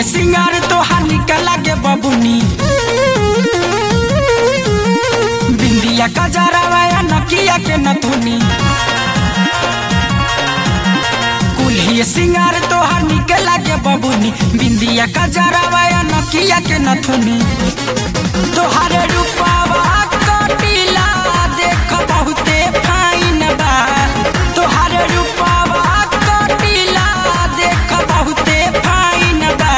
सिंगार तोहार निकल लागे बबुनी बिंदिया का जरावा या नकिया के नथुनी कुल्ही सिंगार तोहार निकल लागे बबुनी बिंदिया का जरावा या नकिया के नथुनी तोहारे रूपावा कटिला देख बहुते फाइन बा तोहारे रूपावा कटिला देख बहुते फाइन बा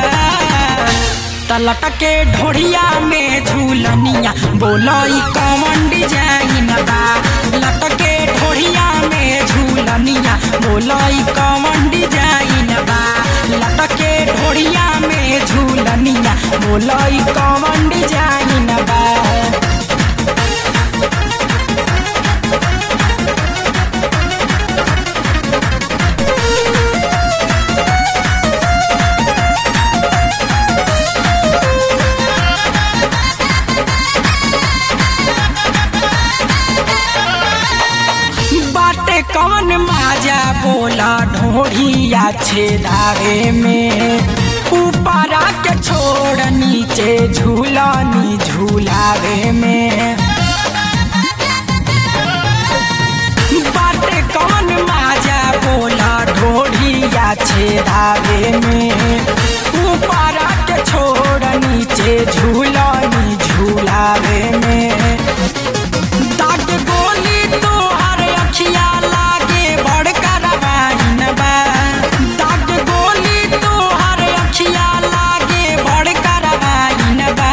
तलट के ढोढ़िया में झूलनिया बोलई कौन डिजाइन बा लटके ढोढ़िया में झूलनिया बोलई कौन डिजाइन बा लटके ढोढ़िया में झूलनिया बोलई कौन डिजाइन बा बाटे कौन माजा बोला ढोढ़िया छेदारे में ऊपरा के छोड़ नीचे झूलानी झूलावे में बाटे कौन माजा बोला ढोढ़िया छेदावे में ऊपरा के छोड़ नीचे झूलानी झूलावे में दाग गोली तोहर अखिया लागे बड़का रवाइन बा दाग गोली तोहर अखिया लागे बड़का रवाइन बा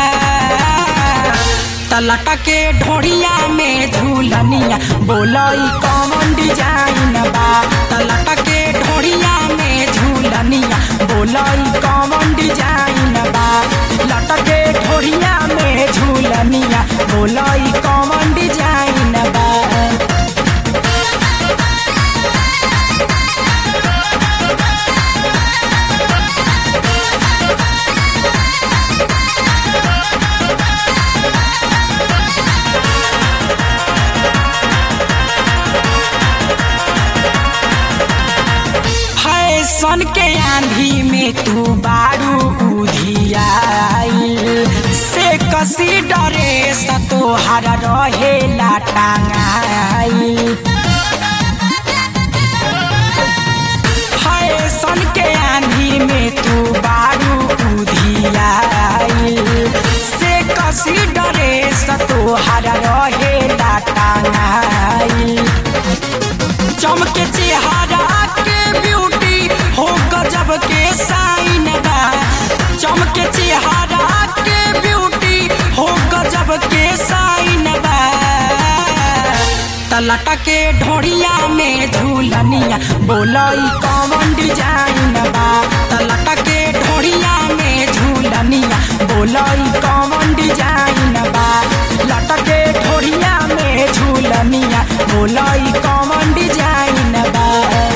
तलट के ढोढ़िया में झूलनिया बोलई कौन डिजाइन बा तलट के ढोढ़िया में झूलनिया बोलई कौन डिजाइन बा लटके ढोढ़िया में झूलनिया बोलई कौन डिजाइन बा फैशन के आंधी में तू बारू उधियाइल से कसी डरे तोहर रहेला टांगाइल फैशन के आंधी में तू बारू उधियाइल से कसी डरे तोहर रहेला टांगाइल चमके चेहरा के ब्यूटी हो गजब के साइन बा चमके चेहरा के ब्यूटी हो गजब के साइन बा तलट के ढोढ़िया में झूलनिया बोलई कौन डिजाइन बा तलट के ढोढ़िया में झूलनिया बोलई कौन डिजाइन बा लटके ढोढ़िया में झूलनिया बोलई कौन डिजाइन बा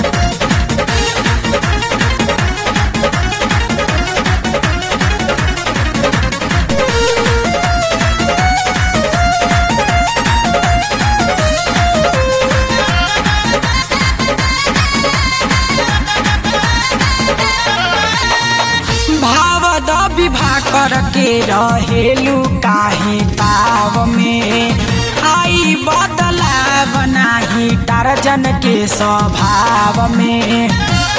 भाव द विवाह करके रहेलू काहे ताव में आई बदलाव नाही टारजन के स्वभाव में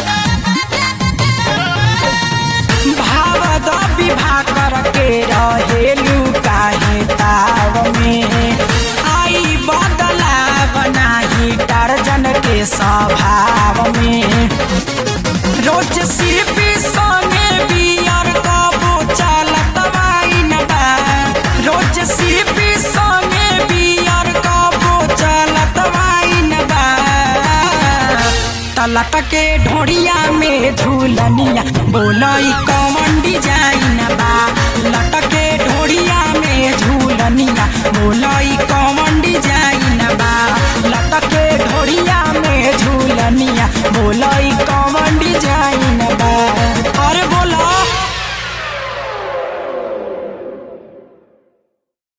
भाव द विवाह करके रहेलू काहे ताव में आई बदलाव नाही टारजन के स्वभाव में रोज सिर्फी संगे बियर कबो चलत वाइन बा रोज सिर्फी संगे बियर कबो चलत वाइन बा तलट के ढोढ़िया में झूलनिया बोलई कौन डिजाइन बा लटके ढोढ़िया में झूलनिया बोलई